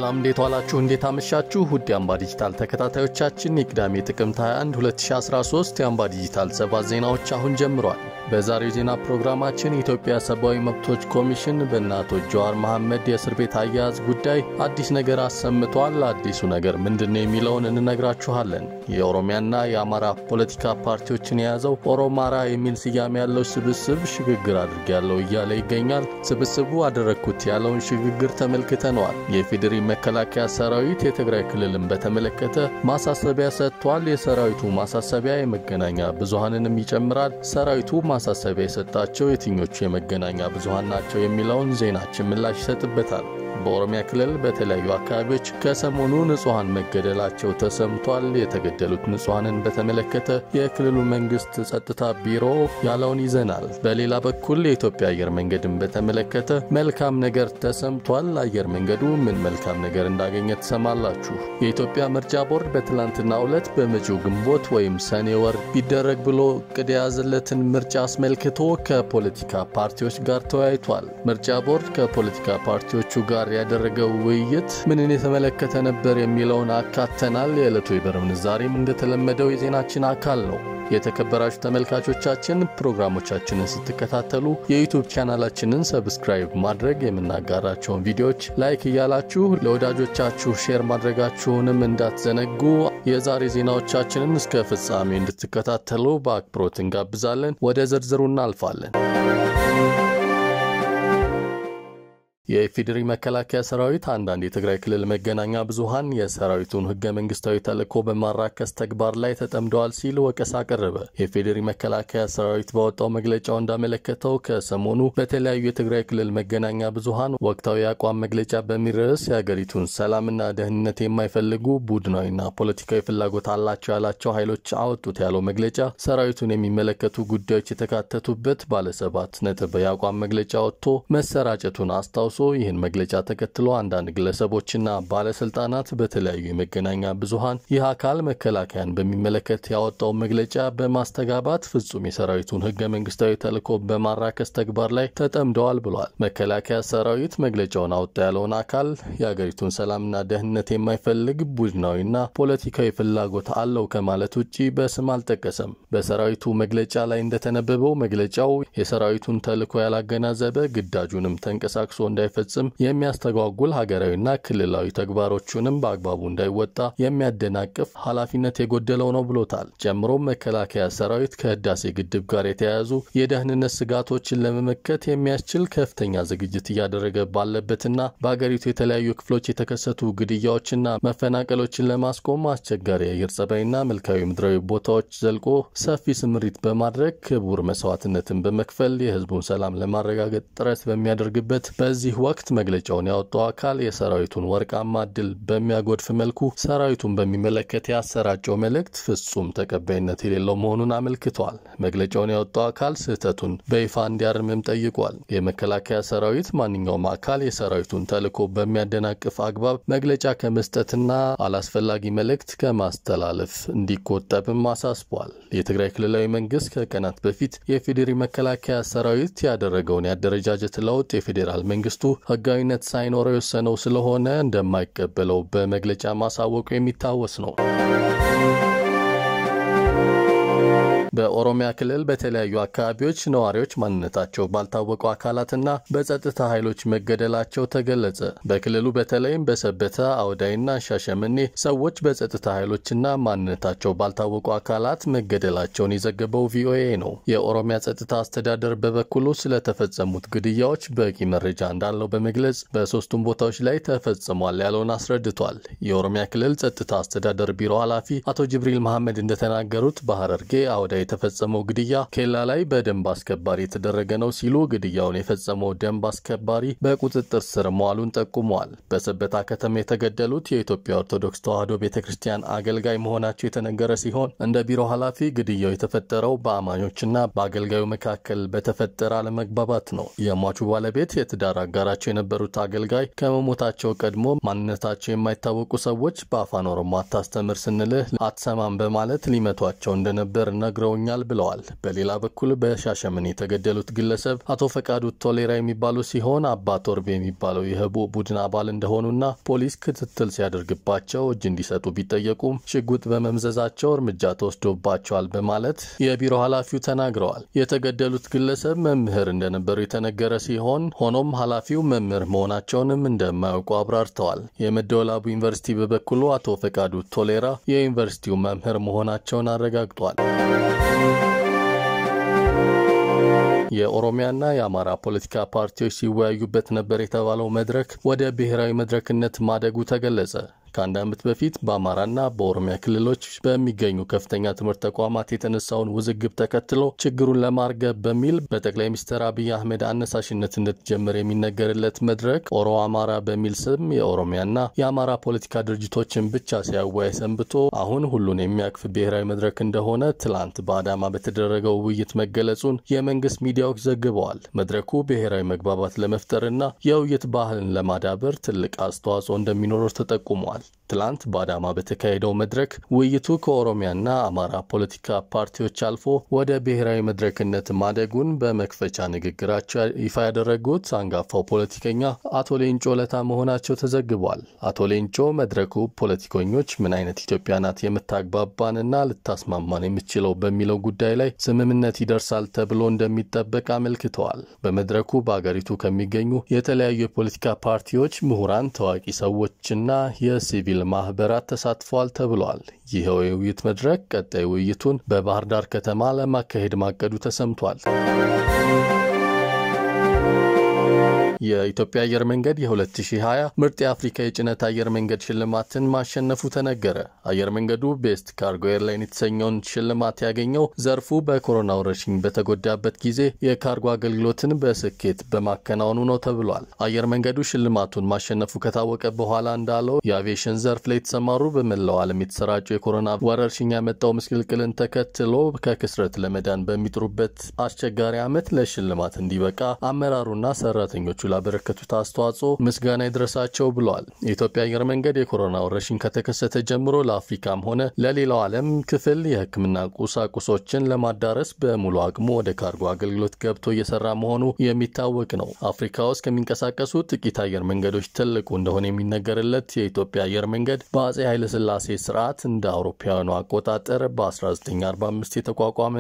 ሰላም እንዴት ዋላችሁ? እንዴት አመሻችሁ? ውድ የአምባ ዲጂታል ተከታታዮቻችን የቅዳሜ ጥቅምት 21 2013 የአምባ ዲጂታል ሰባት ዜናዎች አሁን ጀምሯል። በዛሬው ዜና ፕሮግራማችን የኢትዮጵያ ሰብአዊ መብቶች ኮሚሽን በእነ አቶ ጀዋር መሐመድ የእስር ቤት አያያዝ ጉዳይ አዲስ ነገር አሰምቷል። አዲሱ ነገር ምንድን ነው የሚለውን እንነግራችኋለን። የኦሮሚያና የአማራ ፖለቲካ ፓርቲዎችን የያዘው ኦሮማራ የሚል ስያሜ ያለው ስብስብ ሽግግር አድርጌያለሁ እያለ ይገኛል። ስብስቡ አደረግኩት ያለውን ሽግግር ተመልክተነዋል። የፌዴሪ መከላከያ ሰራዊት የትግራይ ክልልን በተመለከተ ማሳሰቢያ ሰጥቷል። የሰራዊቱ ማሳሰቢያ የመገናኛ ብዙሃንንም ይጨምራል። ሰራዊቱ ማሳሰቢያ የሰጣቸው የትኞቹ የመገናኛ ብዙሃን ናቸው የሚለውን ዜናችን ምላሽ ይሰጥበታል። በኦሮሚያ ክልል በተለያዩ አካባቢዎች ከሰሞኑ ንጹሐን መገደላቸው ተሰምቷል። የተገደሉት ንጹሐንን በተመለከተ የክልሉ መንግስት ጸጥታ ቢሮ ያለውን ይዘናል። በሌላ በኩል የኢትዮጵያ አየር መንገድን በተመለከተ መልካም ነገር ተሰምቷል። አየር መንገዱ ምን መልካም ነገር እንዳገኘ ትሰማላችሁ። የኢትዮጵያ ምርጫ ቦርድ በትላንትናው ዕለት በመጪው ግንቦት ወይም ሰኔ ወር ቢደረግ ብሎ እቅድ የያዘለትን ምርጫ አስመልክቶ ከፖለቲካ ፓርቲዎች ጋር ተወያይቷል። ምርጫ ቦርድ ከፖለቲካ ፓርቲዎቹ ጋር ያደረገው ውይይት ምንን የተመለከተ ነበር የሚለውን አካተናል። የዕለቱ የብር ምንዛሬም እንደተለመደው የዜናችን አካል ነው። የተከበራችሁ ተመልካቾቻችን ፕሮግራሞቻችንን ስትከታተሉ የዩቱብ ቻናላችንን ሰብስክራይብ ማድረግ የምናጋራቸውን ቪዲዮዎች ላይክ እያላችሁ ለወዳጆቻችሁ ሼር ማድረጋችሁንም እንዳትዘነጉ። የዛሬ ዜናዎቻችንን እስከ ፍጻሜ እንድትከታተሉ በአክብሮት እንጋብዛለን። ወደ ዝርዝሩ እናልፋለን። የኢፌዴሪ መከላከያ ሰራዊት አንዳንድ የትግራይ ክልል መገናኛ ብዙሃን የሰራዊቱን ህገ መንግስታዊ ተልዕኮ በማራከስ ተግባር ላይ ተጠምደዋል ሲል ወቀሳ አቀረበ። የኢፌዴሪ መከላከያ ሰራዊት ባወጣው መግለጫው እንዳመለከተው ከሰሞኑ በተለያዩ የትግራይ ክልል መገናኛ ብዙሃን ወቅታዊ የአቋም መግለጫ በሚል ርዕስ የአገሪቱን ሰላምና ደህንነት የማይፈልጉ ቡድናዊና ፖለቲካዊ ፍላጎት አላቸው ያላቸው ኃይሎች አወጡት ያለው መግለጫ ሰራዊቱን የሚመለከቱ ጉዳዮች የተካተቱበት ባለሰባት ነጥብ የአቋም መግለጫ ወጥቶ መሰራጨቱን አስታውሶ ይህን መግለጫ ተከትሎ አንዳንድ ግለሰቦችና ባለስልጣናት በተለያዩ የመገናኛ ብዙሃን ይህ አካል መከላከያን በሚመለከት ያወጣው መግለጫ በማስተጋባት ፍጹም የሰራዊቱን ህገ መንግስታዊ ተልዕኮ በማራከስ ተግባር ላይ ተጠምደዋል ብሏል። መከላከያ ሰራዊት መግለጫውን አወጣ ያለውን አካል የአገሪቱን ሰላምና ደህንነት የማይፈልግ ቡድናዊና ፖለቲካዊ ፍላጎት አለው ከማለት ውጭ በስም አልጠቀሰም። በሰራዊቱ መግለጫ ላይ እንደተነበበው መግለጫው የሰራዊቱን ተልዕኮ ያላገናዘበ ግዳጁንም ተንቀሳቅሶ እንዳይ ፈጽም የሚያስተጓጉል ሀገራዊና ክልላዊ ተግባሮቹንም በአግባቡ እንዳይወጣ የሚያደናቅፍ ኃላፊነት የጎደለው ነው ብሎታል። ጨምሮም መከላከያ ሰራዊት ከህዳሴ ግድብ ጋር የተያያዙ የደህንነት ስጋቶችን ለመመከት የሚያስችል ከፍተኛ ዝግጅት እያደረገ ባለበትና በሀገሪቱ የተለያዩ ክፍሎች የተከሰቱ ግድያዎችና መፈናቀሎችን ለማስቆም አስቸጋሪ የአየር ጸባይና መልካዊ ምድራዊ ቦታዎች ዘልቆ ሰፊ ስምሪት በማድረግ ክቡር መስዋዕትነትን በመክፈል የህዝቡን ሰላም ለማረጋገጥ ጥረት በሚያደርግበት በዚህ ወቅት መግለጫውን ያወጣው አካል የሰራዊቱን ወርቃማ ድል በሚያጎድፍ መልኩ ሰራዊቱን በሚመለከት ያሰራጨው መልእክት ፍጹም ተቀባይነት የሌለው መሆኑን አመልክቷል። መግለጫውን ያወጣው አካል ስህተቱን በይፋ እንዲያርምም ጠይቋል። የመከላከያ ሰራዊት ማንኛውም አካል የሰራዊቱን ተልዕኮ በሚያደናቅፍ አግባብ መግለጫ ከመስጠትና አላስፈላጊ መልእክት ከማስተላለፍ እንዲቆጠብም አሳስቧል። የትግራይ ክልላዊ መንግስት ከቀናት በፊት የፌዴሪ መከላከያ ሰራዊት ያደረገውን የአደረጃጀት ለውጥ የፌዴራል መንግስቱ ህጋዊነት ሳይኖረው የወሰነው ስለሆነ እንደማይቀበለው በመግለጫ ማሳወቁ የሚታወስ ነው። በኦሮሚያ ክልል በተለያዩ አካባቢዎች ነዋሪዎች ማንነታቸው ባልታወቁ አካላትና በጸጥታ ኃይሎች መገደላቸው ተገለጸ። በክልሉ በተለይም በሰበታ አውዳይና ሻሸመኔ ሰዎች በጸጥታ ኃይሎችና ማንነታቸው ባልታወቁ አካላት መገደላቸውን የዘገበው ቪኦኤ ነው። የኦሮሚያ ጸጥታ አስተዳደር በበኩሉ ስለተፈጸሙት ግድያዎች በቂ መረጃ እንዳለው በመግለጽ በሶስቱም ቦታዎች ላይ ተፈጽሟል ያለውን አስረድቷል። የኦሮሚያ ክልል ጸጥታ አስተዳደር ቢሮ ኃላፊ አቶ ጅብሪል መሐመድ እንደተናገሩት በሐረርጌ አውዳይ የተፈጸመው ግድያ ኬላ ላይ በደንብ አስከባሪ የተደረገ ነው ሲሉ ግድያውን የፈጸመው ደንብ አስከባሪ በቁጥጥር ስር መዋሉን ጠቁመዋል። በሰበታ ከተማ የተገደሉት የኢትዮጵያ ኦርቶዶክስ ተዋሕዶ ቤተ ክርስቲያን አገልጋይ መሆናቸው የተነገረ ሲሆን እንደ ቢሮ ኃላፊ ግድያው የተፈጠረው በአማኞችና በአገልጋዩ መካከል በተፈጠረ አለመግባባት ነው። የሟቹ ባለቤት የትዳር አጋራቸው የነበሩት አገልጋይ ከመሞታቸው ቀድሞ ማንነታቸው የማይታወቁ ሰዎች በአፋን ኦሮሞ አታስተምር ስንልህ አትሰማም በማለት ሊመቷቸው እንደነበር ነግረው አነጋግረውኛል ብለዋል። በሌላ በኩል በሻሸመኔ የተገደሉት ግለሰብ አቶ ፈቃዱ ቶሌራ የሚባሉ ሲሆን አባ ቶርቤ የሚባለው የህቡ ቡድን አባል እንደሆኑና ፖሊስ ክትትል ሲያደርግባቸው እጅ እንዲሰጡ ቢጠየቁም ሽጉጥ በመምዘዛቸው እርምጃ ተወስዶባቸዋል በማለት የቢሮ ኃላፊው ተናግረዋል። የተገደሉት ግለሰብ መምህር እንደነበሩ የተነገረ ሲሆን ሆኖም ኃላፊው መምህር መሆናቸውንም እንደማያውቁ አብራርተዋል። የመደወላቡ ዩኒቨርሲቲ በበኩሉ አቶ ፈቃዱ ቶሌራ የዩኒቨርሲቲው መምህር መሆናቸውን አረጋግጧል። የኦሮሚያና የአማራ ፖለቲካ ፓርቲዎች ሲወያዩበት ነበር የተባለው መድረክ ወደ ብሔራዊ መድረክነት ማደጉ ተገለጸ። ከአንድ ዓመት በፊት በአማራና በኦሮሚያ ክልሎች በሚገኙ ከፍተኛ ትምህርት ተቋማት የተነሳውን ውዝግብ ተከትሎ ችግሩን ለማርገብ በሚል በጠቅላይ ሚኒስትር አብይ አህመድ አነሳሽነት እንደተጀመረ የሚነገርለት መድረክ ኦሮ አማራ በሚል ስም የኦሮሚያና የአማራ ፖለቲካ ድርጅቶችን ብቻ ሲያወያይ ሰንብቶ አሁን ሁሉን የሚያቅፍ ብሔራዊ መድረክ እንደሆነ ትላንት በአዳማ በተደረገው ውይይት መገለጹን የመንግስት ሚዲያዎች ዘግበዋል። መድረኩ ብሔራዊ መግባባት ለመፍጠርና የውይይት ባህልን ለማዳበር ትልቅ አስተዋጽኦ እንደሚኖረው ተጠቁሟል። ትላንት በአዳማ በተካሄደው መድረክ ውይይቱ ከኦሮሚያና አማራ ፖለቲካ ፓርቲዎች አልፎ ወደ ብሔራዊ መድረክነት ማደጉን በመክፈቻ ንግግራቸው ይፋ ያደረጉት አንጋፋው ፖለቲከኛ አቶ ሌንጮ ለታ መሆናቸው ተዘግቧል። አቶ ሌንጮ መድረኩ ፖለቲከኞች ምን አይነት ኢትዮጵያ ናት የምታግባባንና ልታስማማን የምችለው በሚለው ጉዳይ ላይ ስምምነት ይደርሳል ተብሎ እንደሚጠበቅ አመልክተዋል። በመድረኩ በአገሪቱ ከሚገኙ የተለያዩ የፖለቲካ ፓርቲዎች ምሁራን፣ ታዋቂ ሰዎችና የሲቪል ማህበራት ተሳትፈዋል ተብሏል። ይኸው የውይይት መድረክ ቀጣይ ውይይቱን በባህር ዳር ከተማ ለማካሄድ ማቀዱ ተሰምቷል። የኢትዮጵያ አየር መንገድ የ2020 ምርጥ የአፍሪካ የጭነት አየር መንገድ ሽልማትን ማሸነፉ ተነገረ። አየር መንገዱ ቤስት ካርጎ ኤርላይን የተሰኘውን ሽልማት ያገኘው ዘርፉ በኮሮና ወረርሽኝ በተጎዳበት ጊዜ የካርጎ አገልግሎትን በስኬት በማከናወኑ ነው ተብሏል። አየር መንገዱ ሽልማቱን ማሸነፉ ከታወቀ በኋላ እንዳለው የአቪዬሽን ዘርፍ ላይ የተሰማሩ በመላው ዓለም የተሰራጩ የኮሮና ወረርሽኝ ያመጣው ምስቅልቅልን ተከትሎ ከክስረት ለመዳን በሚጥሩበት አስቸጋሪ ዓመት ለሽልማት እንዲበቃ አመራሩና ሰራተኞቹ ላበረከቱት አስተዋጽኦ ምስጋና ይድረሳቸው ብለዋል። የኢትዮጵያ አየር መንገድ የኮሮና ወረርሽኝ ከተከሰተ ጀምሮ ለአፍሪካም ሆነ ለሌላው ዓለም ክፍል የሕክምና ቁሳቁሶችን ለማዳረስ በሙሉ አቅሙ ወደ ካርጎ አገልግሎት ገብቶ እየሰራ መሆኑ የሚታወቅ ነው። አፍሪካ ውስጥ ከሚንቀሳቀሱ ጥቂት አየር መንገዶች ትልቁ እንደሆነ የሚነገርለት የኢትዮጵያ አየር መንገድ በአጼ ኃይለሥላሴ ስርዓት እንደ አውሮፓውያኑ አቆጣጠር በ1945 የተቋቋመ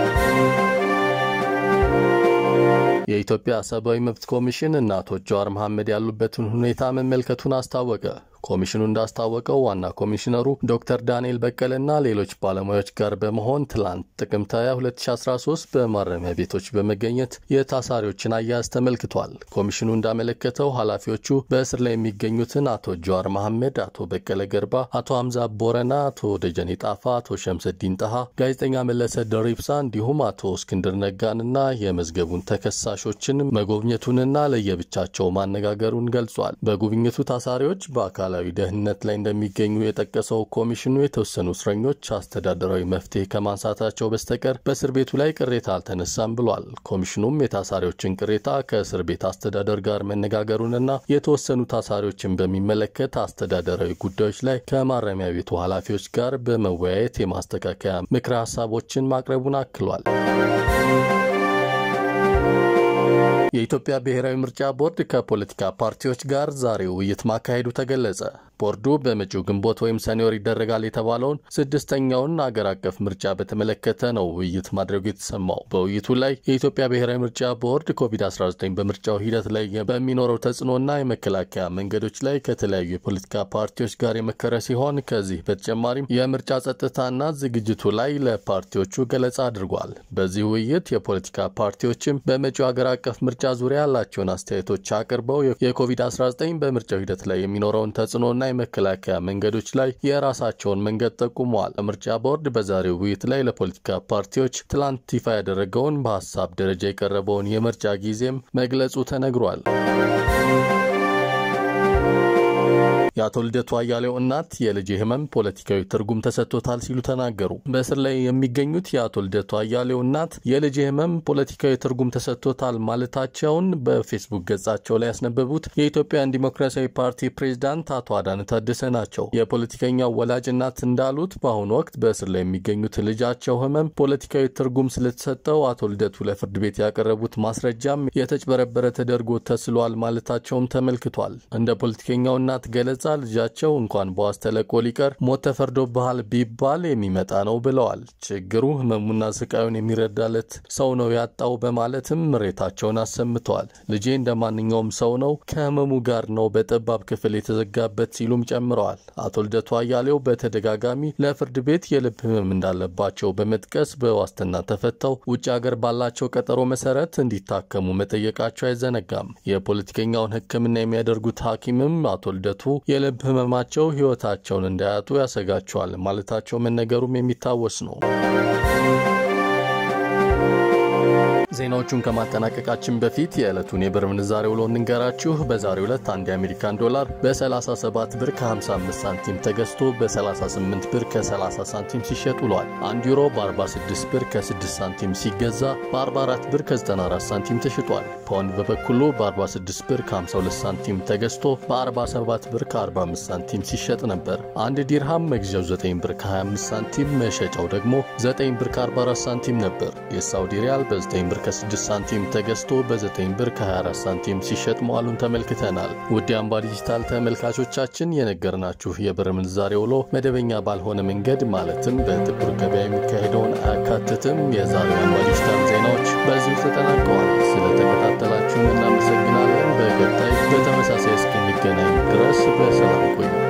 የኢትዮጵያ ሰብአዊ መብት ኮሚሽን እና አቶ ጀዋር መሐመድ ያሉበትን ሁኔታ መመልከቱን አስታወቀ። ኮሚሽኑ እንዳስታወቀው ዋና ኮሚሽነሩ ዶክተር ዳንኤል በቀለና ሌሎች ባለሙያዎች ጋር በመሆን ትላንት ጥቅምት 20 2013 በማረሚያ ቤቶች በመገኘት የታሳሪዎችን አያያዝ ተመልክቷል። ኮሚሽኑ እንዳመለከተው ኃላፊዎቹ በእስር ላይ የሚገኙትን አቶ ጀዋር መሐመድ፣ አቶ በቀለ ገርባ፣ አቶ ሀምዛ ቦረና፣ አቶ ደጀኔ ጣፋ፣ አቶ ሸምሰዲን ጣሃ፣ ጋዜጠኛ መለሰ ደሪብሳ እንዲሁም አቶ እስክንድር ነጋንና የመዝገቡን ተከሳሾችን መጎብኘቱንና ለየብቻቸው ማነጋገሩን ገልጿል። በጉብኝቱ ታሳሪዎች በአካል አካላዊ ደህንነት ላይ እንደሚገኙ የጠቀሰው ኮሚሽኑ የተወሰኑ እስረኞች አስተዳደራዊ መፍትሄ ከማንሳታቸው በስተቀር በእስር ቤቱ ላይ ቅሬታ አልተነሳም ብሏል። ኮሚሽኑም የታሳሪዎችን ቅሬታ ከእስር ቤት አስተዳደር ጋር መነጋገሩንና የተወሰኑ ታሳሪዎችን በሚመለከት አስተዳደራዊ ጉዳዮች ላይ ከማረሚያ ቤቱ ኃላፊዎች ጋር በመወያየት የማስተካከያ ምክረ ሀሳቦችን ማቅረቡን አክሏል። የኢትዮጵያ ብሔራዊ ምርጫ ቦርድ ከፖለቲካ ፓርቲዎች ጋር ዛሬ ውይይት ማካሄዱ ተገለጸ። ቦርዱ በመጪው ግንቦት ወይም ሰኔ ወር ይደረጋል የተባለውን ስድስተኛውን አገር አቀፍ ምርጫ በተመለከተ ነው ውይይት ማድረጉ የተሰማው። በውይይቱ ላይ የኢትዮጵያ ብሔራዊ ምርጫ ቦርድ ኮቪድ-19 በምርጫው ሂደት ላይ በሚኖረው ተጽዕኖና የመከላከያ መንገዶች ላይ ከተለያዩ የፖለቲካ ፓርቲዎች ጋር የመከረ ሲሆን ከዚህ በተጨማሪም የምርጫ ጸጥታና ዝግጅቱ ላይ ለፓርቲዎቹ ገለጻ አድርጓል። በዚህ ውይይት የፖለቲካ ፓርቲዎችም በመጪው አገር አቀፍ ምርጫ ዙሪያ ያላቸውን አስተያየቶች አቅርበው የኮቪድ-19 በምርጫው ሂደት ላይ የሚኖረውን ተጽዕኖና የመከላከያ መንገዶች ላይ የራሳቸውን መንገድ ጠቁመዋል። ምርጫ ቦርድ በዛሬው ውይይት ላይ ለፖለቲካ ፓርቲዎች ትላንት ይፋ ያደረገውን በሀሳብ ደረጃ የቀረበውን የምርጫ ጊዜም መግለጹ ተነግሯል። የአቶ ልደቱ አያሌው እናት የልጄ ህመም ፖለቲካዊ ትርጉም ተሰጥቶታል ሲሉ ተናገሩ። በእስር ላይ የሚገኙት የአቶ ልደቱ አያሌው እናት የልጄ ህመም ፖለቲካዊ ትርጉም ተሰጥቶታል ማለታቸውን በፌስቡክ ገጻቸው ላይ ያስነበቡት የኢትዮጵያን ዲሞክራሲያዊ ፓርቲ ፕሬዝዳንት አቶ አዳነ ታደሰ ናቸው። የፖለቲከኛው ወላጅ እናት እንዳሉት በአሁኑ ወቅት በእስር ላይ የሚገኙት ልጃቸው ህመም ፖለቲካዊ ትርጉም ስለተሰጠው አቶ ልደቱ ለፍርድ ቤት ያቀረቡት ማስረጃም የተጭበረበረ ተደርጎ ተስሏል ማለታቸውም ተመልክቷል። እንደ ፖለቲከኛው እናት ገለጻ ልጃቸው እንኳን በዋስ ተለቆ ሊቀር ሞት ተፈርዶብሃል ቢባል የሚመጣ ነው ብለዋል። ችግሩ ህመሙና ስቃዩን የሚረዳለት ሰው ነው ያጣው በማለትም ምሬታቸውን አሰምተዋል። ልጄ እንደ ማንኛውም ሰው ነው፣ ከህመሙ ጋር ነው በጠባብ ክፍል የተዘጋበት ሲሉም ጨምረዋል። አቶ ልደቱ አያሌው በተደጋጋሚ ለፍርድ ቤት የልብ ህመም እንዳለባቸው በመጥቀስ በዋስትና ተፈተው ውጭ ሀገር ባላቸው ቀጠሮ መሰረት እንዲታከሙ መጠየቃቸው አይዘነጋም። የፖለቲከኛውን ሕክምና የሚያደርጉት ሐኪምም አቶ ልደቱ የልብ ህመማቸው ህይወታቸውን እንዳያጡ ያሰጋቸዋል ማለታቸው መነገሩም የሚታወስ ነው። ዜናዎቹን ከማጠናቀቃችን በፊት የዕለቱን የብር ምንዛሬ ውሎ እንንገራችሁ። በዛሬው ዕለት አንድ የአሜሪካን ዶላር በ37 ብር ከ55 ሳንቲም ተገዝቶ በ38 ብር ከ30 ሳንቲም ሲሸጥ ውሏል። አንድ ዩሮ በ46 ብር ከ6 ሳንቲም ሲገዛ በ44 ብር ከ94 ሳንቲም ተሽጧል። ፓውንድ በበኩሉ በ46 ብር ከ52 ሳንቲም ተገዝቶ በ47 ብር ከ45 ሳንቲም ሲሸጥ ነበር። አንድ ዲርሃም መግዣው 9 ብር ከ25 ሳንቲም መሸጫው ደግሞ 9 ብር ከ44 ሳንቲም ነበር። የሳውዲ ሪያል በ9 ብር ከ6 ሳንቲም ተገዝቶ በ9 ብር ከ24 ሳንቲም ሲሸጥ መዋሉን ተመልክተናል። ውድ አምባ ዲጂታል ተመልካቾቻችን የነገርናችሁ የብር ምንዛሬ ውሎ መደበኛ ባልሆነ መንገድ ማለትም በጥቁር ገበያ የሚካሄደውን አያካትትም። የዛሬው አምባ ዲጂታል ዜናዎች በዚሁ ተጠናቀዋል። ስለተከታተላችሁን እናመሰግናለን። በቀጣይ በተመሳሳይ እስክንገናኝ ድረስ በሰላም ቆዩ።